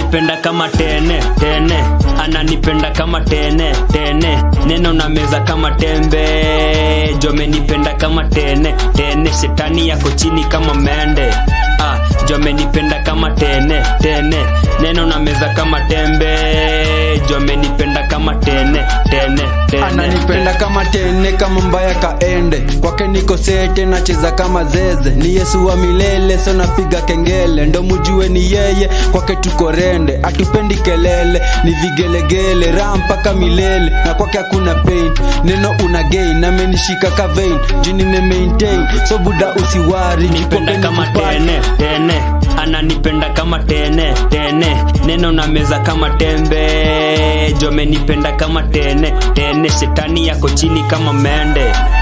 ananipenda kama tene tene ananipenda kama tene tene neno na meza kama tembe jomenipenda kama tene tene shetani yako chini kama mende ah, jomenipenda kama tene tene neno na meza kama tembe jomenipenda kama tene tene tene ananipenda kama tene kama mbaya kaende kwake niko sete nacheza kama zeze ni yesu wa milele so napiga kengele ndo mujue ni yeye kwake tuko rende atupendi kelele ni vigelegele raha mpaka milele na kwake hakuna pain neno una gain amenishika ka vein juu nime maintain so buda usiwari nipenda kama tene tene ananipenda kama tene tene neno na meza kama tembe jomenipenda kama tene tene shetani yako chini kama mende